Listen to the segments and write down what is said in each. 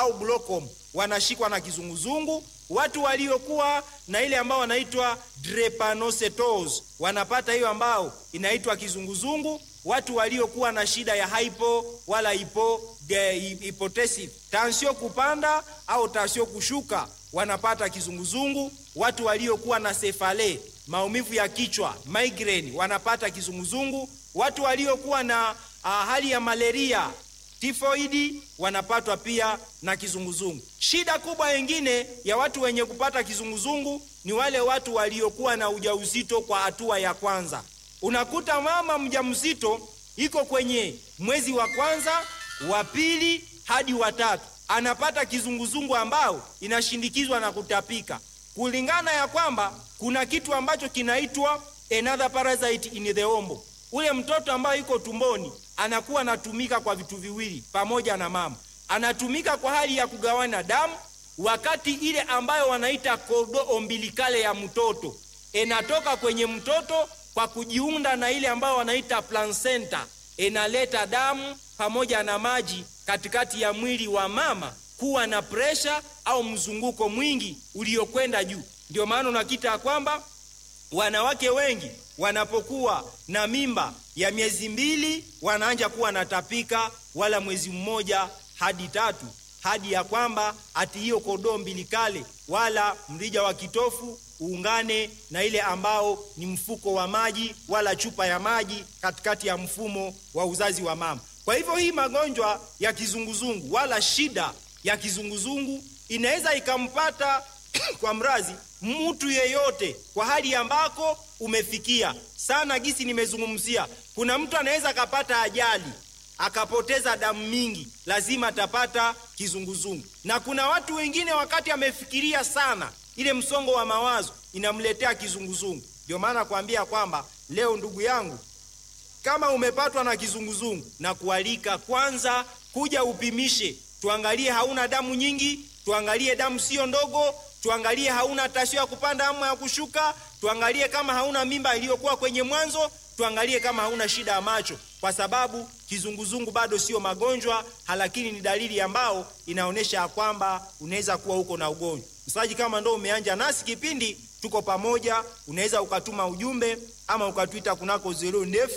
au glaucoma wanashikwa na kizunguzungu. Watu waliokuwa na ile ambao wanaitwa drepanocytosis wanapata hiyo ambao inaitwa kizunguzungu. Watu waliokuwa na shida ya hypo wala hypo hypotensive, tansio kupanda au tansio kushuka wanapata kizunguzungu. Watu waliokuwa na sefale, maumivu ya kichwa migraine, wanapata kizunguzungu. Watu waliokuwa na uh, hali ya malaria tifoidi wanapatwa pia na kizunguzungu. Shida kubwa nyingine ya watu wenye kupata kizunguzungu ni wale watu waliokuwa na ujauzito kwa hatua ya kwanza. Unakuta mama mjamzito iko kwenye mwezi wa kwanza, wa pili hadi wa tatu, anapata kizunguzungu ambao inashindikizwa na kutapika, kulingana ya kwamba kuna kitu ambacho kinaitwa another parasite in the ombo. Ule mtoto ambaye iko tumboni anakuwa anatumika kwa vitu viwili pamoja na mama, anatumika kwa hali ya kugawana damu, wakati ile ambayo wanaita kordo ombilikale ya mtoto inatoka kwenye mtoto kwa kujiunda na ile ambayo wanaita placenta, inaleta damu pamoja na maji katikati ya mwili wa mama kuwa na presha au mzunguko mwingi uliokwenda juu. Ndio maana unakita kwamba wanawake wengi wanapokuwa na mimba ya miezi mbili wanaanja kuwa natapika, wala mwezi mmoja hadi tatu, hadi ya kwamba ati hiyo kodoo mbilikale wala mrija wa kitofu uungane na ile ambao ni mfuko wa maji wala chupa ya maji katikati ya mfumo wa uzazi wa mama. Kwa hivyo hii magonjwa ya kizunguzungu wala shida ya kizunguzungu inaweza ikampata kwa mrazi mtu yeyote kwa hali ambako umefikia sana. Gisi nimezungumzia, kuna mtu anaweza akapata ajali akapoteza damu mingi, lazima atapata kizunguzungu. Na kuna watu wengine wakati amefikiria sana, ile msongo wa mawazo inamletea kizunguzungu. Ndio maana kuambia kwamba leo, ndugu yangu, kama umepatwa na kizunguzungu, na kualika kwanza kuja upimishe, tuangalie hauna damu nyingi, tuangalie damu sio ndogo tuangalie hauna tasio ya kupanda ama ya kushuka, tuangalie kama hauna mimba iliyokuwa kwenye mwanzo, tuangalie kama hauna shida ya macho, kwa sababu kizunguzungu bado sio magonjwa, lakini ni dalili ambao inaonyesha ya kwamba unaweza kuwa huko na ugonjwa. Msaji, kama ndo umeanja nasi kipindi, tuko pamoja, unaweza ukatuma ujumbe ama ukatwita kunako 09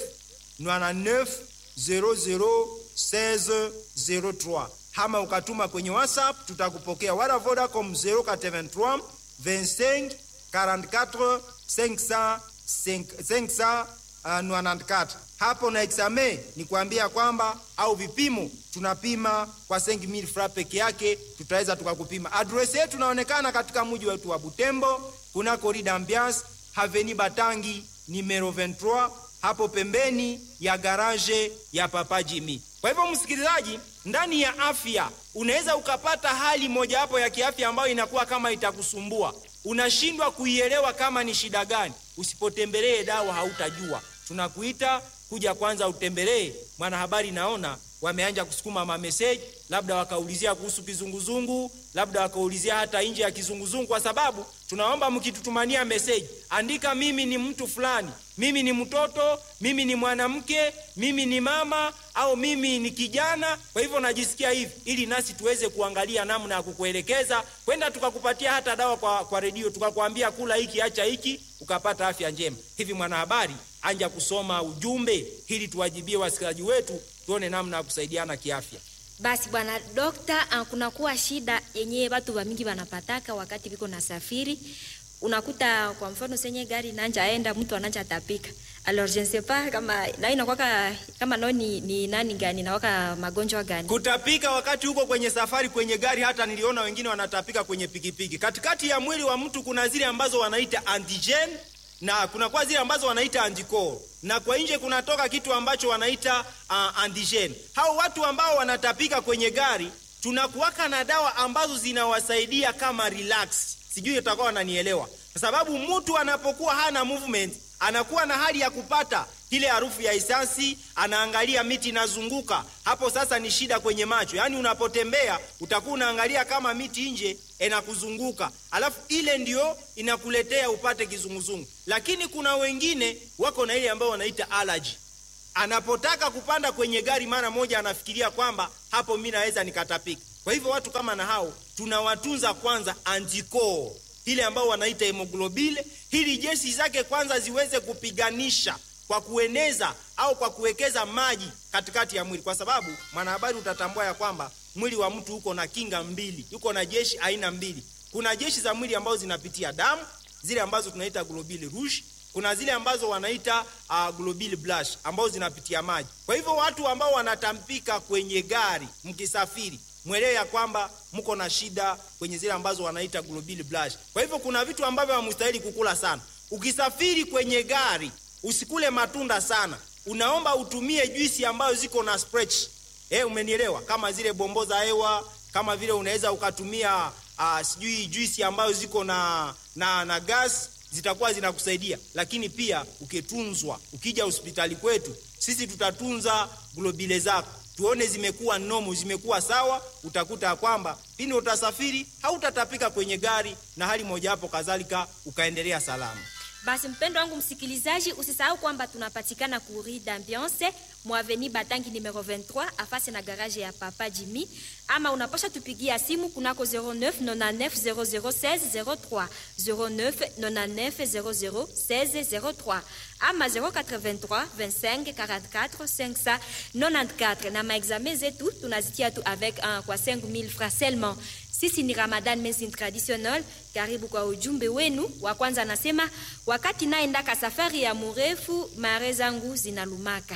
99 00 16 03 ama ukatuma kwenye WhatsApp tutakupokea, wala Vodacom 083 25 44 500 594. Hapo na exame ni kuambia kwamba au vipimo tunapima kwa 5000 francs peke yake, tutaweza tukakupima. Address yetu inaonekana katika mji wetu wa Butembo, kuna corridor ambiance Haveni Batangi numero 23 hapo pembeni ya garage ya Papa Jimmy. Kwa hivyo msikilizaji, ndani ya afya unaweza ukapata hali mojawapo ya kiafya ambayo inakuwa kama itakusumbua, unashindwa kuielewa kama ni shida gani. Usipotembelee dawa hautajua. Tunakuita kuja kwanza utembelee. Mwanahabari, naona wameanja kusukuma mameseji, labda wakaulizia kuhusu kizunguzungu, labda wakaulizia hata nje ya kizunguzungu, kwa sababu tunaomba mkitutumania meseji, andika mimi ni mtu fulani, mimi ni mtoto, mimi ni mwanamke, mimi ni mama au mimi ni kijana, kwa hivyo najisikia hivi, ili nasi tuweze kuangalia namna ya kukuelekeza kwenda tukakupatia hata dawa kwa, kwa redio tukakwambia kula hiki acha hiki ukapata afya njema. Hivi mwanahabari, anja kusoma ujumbe ili tuwajibie wasikilizaji wetu, tuone namna ya kusaidiana kiafya. Basi bwana dokta, kunakuwa shida yenyewe watu wa mingi wanapataka wakati viko na safiri. Unakuta kwa mfano senye gari nanja aenda mtu ananja tapika. Alors je ne sais pas kama na inakuwa kama no ni, ni nani gani na waka magonjwa gani? Kutapika wakati huko kwenye safari kwenye gari, hata niliona wengine wanatapika kwenye pikipiki. Katikati ya mwili wa mtu kuna zile ambazo wanaita antigen na kuna kwa zile ambazo wanaita anticore na kwa nje kunatoka kitu ambacho wanaita uh, antigen. Hao watu ambao wanatapika kwenye gari tunakuwaka na dawa ambazo zinawasaidia kama relax. Sijui utakuwa wananielewa, kwa sababu mtu anapokuwa hana movement anakuwa na hali ya kupata ile harufu ya isasi, anaangalia miti inazunguka hapo. Sasa ni shida kwenye macho, yaani unapotembea utakuwa unaangalia kama miti nje inakuzunguka, alafu ile ndio inakuletea upate kizunguzungu. Lakini kuna wengine wako na ile ambayo wanaita allergy. Anapotaka kupanda kwenye gari mara moja anafikiria kwamba hapo mimi naweza nikatapika. Kwa hivyo watu kama na hao tunawatunza kwanza antikoo ile ambao wanaita hemoglobile, ili jeshi zake kwanza ziweze kupiganisha kwa kueneza au kwa kuwekeza maji katikati ya mwili, kwa sababu mwanahabari, utatambua ya kwamba mwili wa mtu uko na kinga mbili, uko na jeshi aina mbili. Kuna jeshi za mwili ambazo zinapitia damu, zile ambazo tunaita globule rouge kuna zile ambazo wanaita uh, globule blush ambazo zinapitia maji. Kwa hivyo watu ambao wanatampika kwenye gari mkisafiri, mwelewe ya kwamba mko na shida kwenye zile ambazo wanaita globule blush. Kwa hivyo kuna vitu ambavyo hamstahili kukula sana. Ukisafiri kwenye gari, usikule matunda sana, unaomba utumie juisi ambazo ziko na stretch. Eh, umenielewa? Kama zile bombo za hewa, kama vile unaweza ukatumia uh, sijui juisi ambazo ziko na na, na gas zitakuwa zinakusaidia, lakini pia ukitunzwa, ukija hospitali kwetu sisi tutatunza globile zako, tuone zimekuwa nomo, zimekuwa sawa. Utakuta ya kwamba pindi utasafiri hautatapika kwenye gari na hali moja hapo kadhalika, ukaendelea salama. Basi mpendo wangu msikilizaji, usisahau kwamba tunapatikana ku Rue d'Ambiance Mwaveni Batangi numero 23 afasi na garage ya Papa Jimmy, ama unapasha tupigia simu kunako 09 99 0016 03 09 99 0016 03 ama 083 25 44 594 na maexamen zetu tunazitia tu avec un kwa 5000 francs seulement. Sisi ni Ramadan Medicine Traditional. Karibu kwa ujumbe wenu. Wa kwanza anasema wakati naendaka safari ya murefu, mare zangu zinalumaka,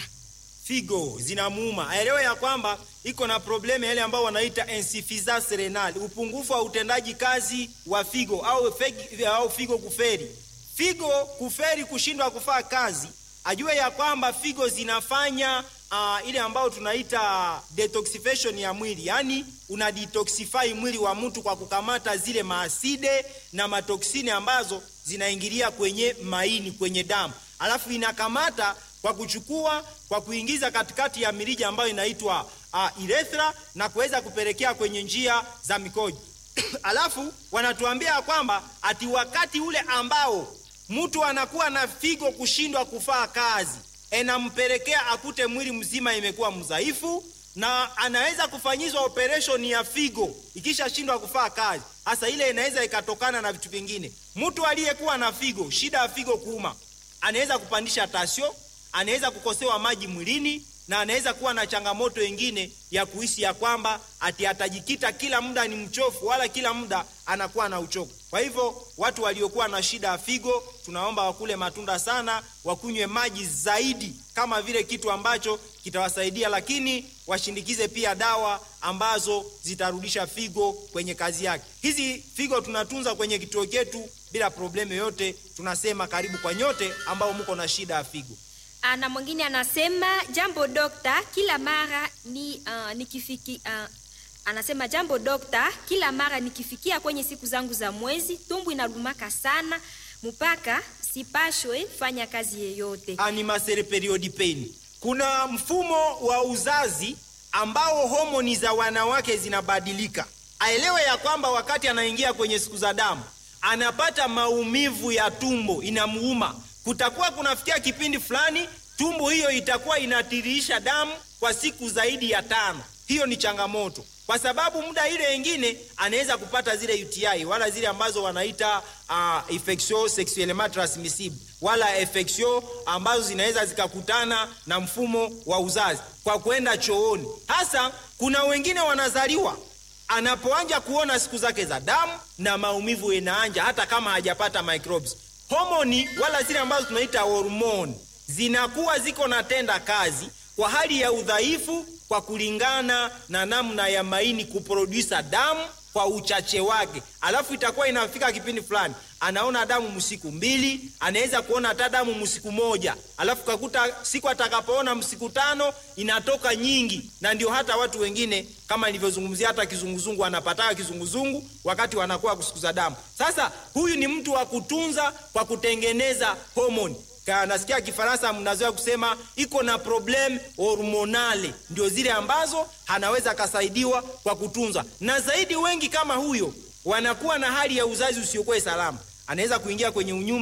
figo zinamuuma. Aelewe ya kwamba iko na problemu yale ambao wanaita insuffisance renale, upungufu wa utendaji kazi wa figo au, fegi, au figo kuferi. Figo kuferi, kushindwa kufaa kazi, ajue ya kwamba figo zinafanya uh, ile ambayo tunaita detoxification ya mwili, yaani una detoxify mwili wa mtu kwa kukamata zile maaside na matoksini ambazo zinaingilia kwenye maini, kwenye damu, alafu inakamata kwa kuchukua kwa kuingiza katikati ya mirija ambayo inaitwa uh, urethra na kuweza kupelekea kwenye njia za mikojo alafu wanatuambia kwamba ati wakati ule ambao mtu anakuwa na figo kushindwa kufaa kazi enampelekea akute mwili mzima imekuwa mdhaifu na anaweza kufanyizwa operation ya figo ikishashindwa kufaa kazi. Hasa ile inaweza ikatokana na vitu vingine. Mtu aliyekuwa na figo, shida ya figo kuuma, anaweza kupandisha tasio, anaweza kukosewa maji mwilini na anaweza kuwa na changamoto ingine ya kuhisi ya kwamba ati atajikita kila muda ni mchofu, wala kila muda anakuwa na uchovu. Kwa hivyo watu waliokuwa na shida ya figo, tunaomba wakule matunda sana, wakunywe maji zaidi, kama vile kitu ambacho kitawasaidia, lakini washindikize pia dawa ambazo zitarudisha figo kwenye kazi yake. Hizi figo tunatunza kwenye kituo chetu bila problemu yoyote. Tunasema karibu kwa nyote ambao mko na shida ya figo. na mwingine anasema jambo dokta, kila mara ni uh, nikifiki uh, anasema jambo dokta, kila mara nikifikia kwenye siku zangu za mwezi tumbu inalumaka sana mpaka sipashwe fanya kazi yeyote. Animasere period pain. Kuna mfumo wa uzazi ambao homoni za wanawake zinabadilika. Aelewe ya kwamba wakati anaingia kwenye siku za damu anapata maumivu ya tumbo, inamuuma. Kutakuwa kunafikia kipindi fulani tumbo hiyo itakuwa inatiririsha damu kwa siku zaidi ya tano. Hiyo ni changamoto, kwa sababu muda ile ingine anaweza kupata zile UTI wala zile ambazo wanaita uh, infection sexuellement transmissible wala infection ambazo zinaweza zikakutana na mfumo wa uzazi kwa kwenda chooni. Hasa kuna wengine wanazaliwa anapoanja kuona siku zake za damu na maumivu inaanja, hata kama hajapata microbes. Homoni wala zile ambazo tunaita hormone zinakuwa ziko na tenda kazi kwa hali ya udhaifu, kwa kulingana na namna ya maini kuprodusa damu kwa uchache wake, alafu itakuwa inafika kipindi fulani anaona damu msiku mbili, anaweza kuona hata damu msiku moja, alafu kakuta siku atakapoona msiku tano inatoka nyingi, na ndio hata watu wengine kama nilivyozungumzia, hata kizunguzungu anapataka kizunguzungu wakati wanakuwa kusukuza damu. Sasa huyu ni mtu wa kutunza kwa kutengeneza homoni nasikia Kifaransa mnazoea kusema iko na problem hormonale, ndio zile ambazo anaweza akasaidiwa kwa kutunza. Na zaidi wengi kama huyo wanakuwa na hali ya uzazi usiokuwa salama, anaweza kuingia kwenye unyumba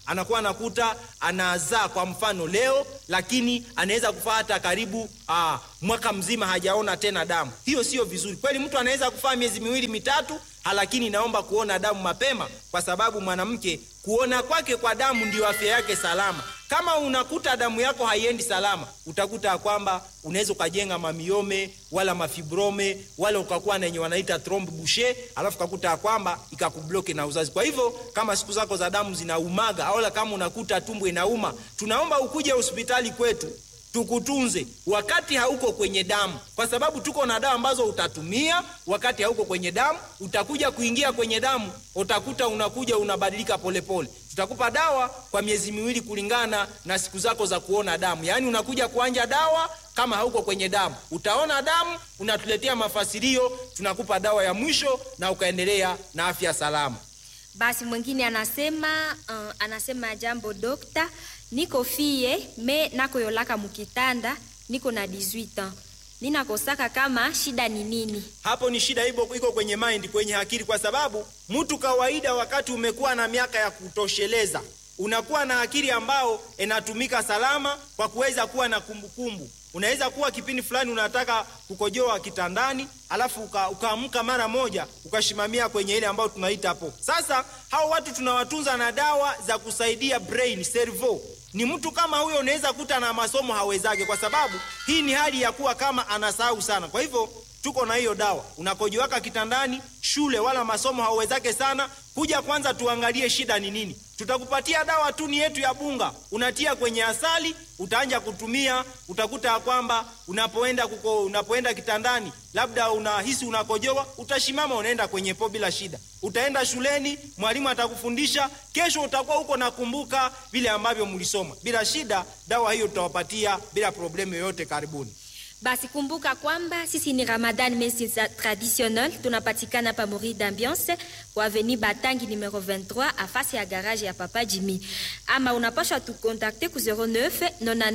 anakuwa anakuta anazaa kwa mfano leo, lakini anaweza kufaa hata karibu aa, mwaka mzima hajaona tena damu. Hiyo sio vizuri kweli. Mtu anaweza kufaa miezi miwili mitatu, lakini naomba kuona damu mapema, kwa sababu mwanamke kuona kwake kwa damu ndio afya yake salama. Kama unakuta damu yako haiendi salama, utakuta kwamba unaweza ukajenga mamiome wala mafibrome wala ukakuwa na yenye wanaita trombe bouche, alafu ukakuta kwamba ikakubloke na uzazi. Kwa hivyo kama siku zako za damu zinaumaga au kama unakuta tumbo inauma, tunaomba ukuje hospitali kwetu tukutunze wakati hauko kwenye damu, kwa sababu tuko na dawa ambazo utatumia wakati hauko kwenye damu. Utakuja kuingia kwenye damu, utakuta unakuja unabadilika polepole. Tutakupa dawa kwa miezi miwili kulingana na siku zako za kuona damu, yaani unakuja kuanja dawa kama hauko kwenye damu, utaona damu, unatuletea mafasirio, tunakupa dawa ya mwisho na ukaendelea na afya salama. Basi mwingine anasema uh, anasema jambo dokta, niko fie me nakoyolaka mukitanda, niko na 18 ans, ninakosaka kama shida ni nini? Hapo ni shida ipo iko kwenye mind, kwenye akili, kwa sababu mtu kawaida, wakati umekuwa na miaka ya kutosheleza, unakuwa na akili ambao inatumika salama kwa kuweza kuwa na kumbukumbu. Unaweza kuwa kipindi fulani unataka kukojoa kitandani, alafu ukaamka mara moja ukashimamia kwenye ile ambayo tunaita hapo. Sasa hao watu tunawatunza na dawa za kusaidia brain cerveau. Ni mtu kama huyo unaweza kuta na masomo hawezake, kwa sababu hii ni hali ya kuwa kama anasahau sana. Kwa hivyo tuko na hiyo dawa, unakojoaka kitandani, shule wala masomo hauwezake sana, kuja kwanza tuangalie shida ni nini. Tutakupatia dawa tu ni yetu ya bunga, unatia kwenye asali, utaanja kutumia. Utakuta ya kwamba unapoenda kuko, unapoenda kitandani, labda unahisi unakojoa, utashimama, unaenda kwenye po bila shida. Utaenda shuleni, mwalimu atakufundisha, kesho utakuwa huko nakumbuka vile ambavyo mlisoma bila shida. Dawa hiyo tutawapatia bila problemu yoyote. Karibuni. Basi kumbuka kwamba sisi ni Ramadan Medecine Traditionnel, tunapatikana pa Mori d'Ambiance kwa Avenue Batangi numero 23 afasi ya garage ya Papa Jimmy. Ama unapasha tukontakte ku 09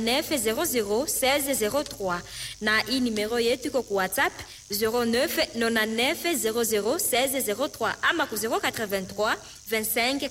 99 00 16 03 na hii numero yetu iko ku WhatsApp 09 99 00 16 03 ama ku 083 25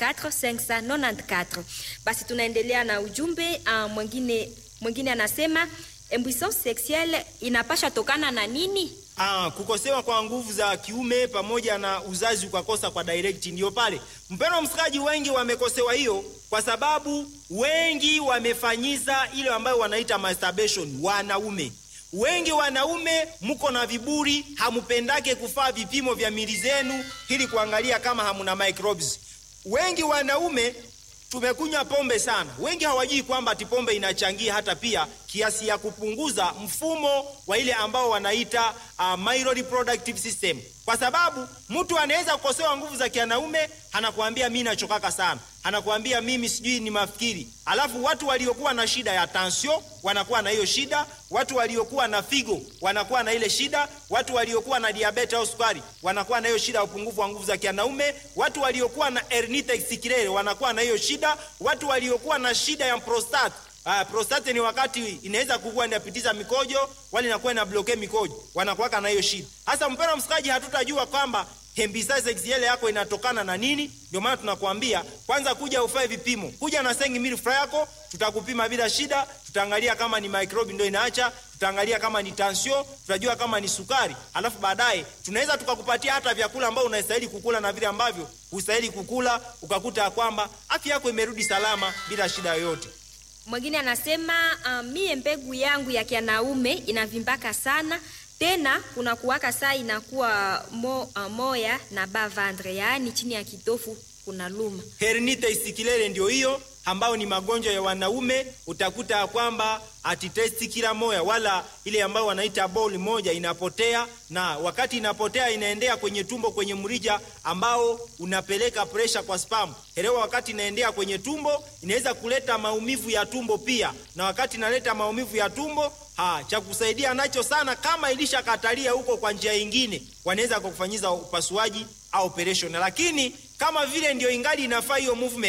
44 594. Basi tunaendelea na ujumbe uh, mwingine mwingine anasema Impuissance sexuelle inapasha tokana na nini? Ah, kukosewa kwa nguvu za kiume pamoja na uzazi ukakosa kwa direct, ndio pale mpendwa msikaji, wengi wamekosewa hiyo kwa sababu wengi wamefanyiza ile ambayo wanaita masturbation. Wanaume wengi, wanaume mko na viburi, hamupendake kufaa vipimo vya mili zenu ili kuangalia kama hamuna microbes. Wengi wanaume tumekunywa pombe sana. Wengi hawajui kwamba ati pombe inachangia hata pia kiasi ya kupunguza mfumo wa ile ambao wanaita uh, male reproductive system, kwa sababu mtu anaweza kukosewa nguvu za kianaume, anakuambia mimi nachokaka sana, anakuambia mimi sijui ni mafikiri. Alafu watu waliokuwa na shida ya tansio wanakuwa na hiyo shida, watu waliokuwa na figo wanakuwa na ile shida, watu waliokuwa na diabetes au sukari wanakuwa na hiyo shida ya upungufu wa nguvu za kianaume, watu waliokuwa na hernia testiculaire wanakuwa na hiyo shida, watu waliokuwa na shida ya prostate Ah, prostate ni wakati inaweza kukua inapitiza mikojo wala inakuwa ina bloke mikojo, wanakuwaka na hiyo shida. Hasa mpendwa msikaji, hatutajua kwamba hembisa sexuelle yako inatokana na nini. Ndio maana tunakuambia kwanza, kuja ufae vipimo, kuja na sengi mili fra yako, tutakupima bila shida, tutaangalia kama ni microbe ndio inaacha, tutaangalia kama ni tension, tutajua kama ni sukari, alafu baadaye tunaweza tukakupatia hata vyakula ambavyo unastahili kukula na vile ambavyo hustahili kukula, ukakuta ya kwamba afya yako imerudi salama bila shida yoyote. Mwingine anasema uh, mie mbegu yangu ya kianaume inavimbaka sana tena kuna kuwaka saa inakuwa mo, uh, moya na bavandre, yaani chini ya kitofu kuna luma. Hernia testiculaire ndio hiyo ambayo ni magonjwa ya wanaume. Utakuta ya kwamba ati testi kila moya wala ile ambayo wanaita ball moja inapotea, na wakati inapotea inaendea kwenye tumbo, kwenye mrija ambao unapeleka presha kwa spam. Elewa, wakati inaendea kwenye tumbo inaweza kuleta maumivu ya tumbo pia, na wakati inaleta maumivu ya tumbo ha, cha kusaidia nacho sana, kama ilishakatalia huko kwa njia nyingine, wanaweza kukufanyiza upasuaji au operation, lakini kama vile ndio ingali inafaa hiyo movement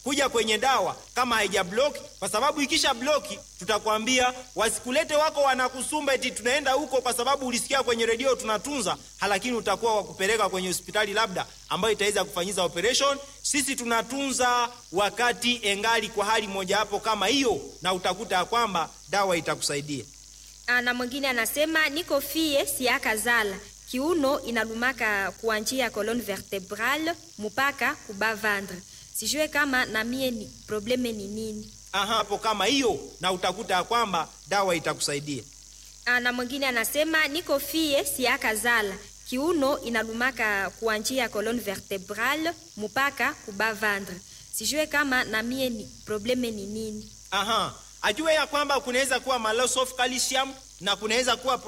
kuja kwenye dawa kama haija bloki, kwa sababu ikisha bloki tutakwambia wasikulete wako wanakusumba eti tunaenda huko kwa sababu ulisikia kwenye redio tunatunza, lakini utakuwa wakupeleka kwenye hospitali labda ambayo itaweza kufanyiza operation. Sisi tunatunza wakati engali kwa hali moja hapo kama hiyo, na utakuta ya kwamba dawa itakusaidia. na mwingine anasema niko fie siakazala kiuno inalumaka kuanjia colonne vertebrale mpaka kuba ventre sijue kama na mie ni probleme ni nini Aha, hapo kama hiyo, na utakuta ya kwamba dawa itakusaidia. Ah, na mwingine anasema niko fie siakazala kiuno inalumaka kuanjia colonne vertebrale mpaka kuba ventre sijue kama na mie ni probleme ni nini Aha, ajue ya kwamba kunaweza kuwa ma loss of calcium na kunaweza kuwa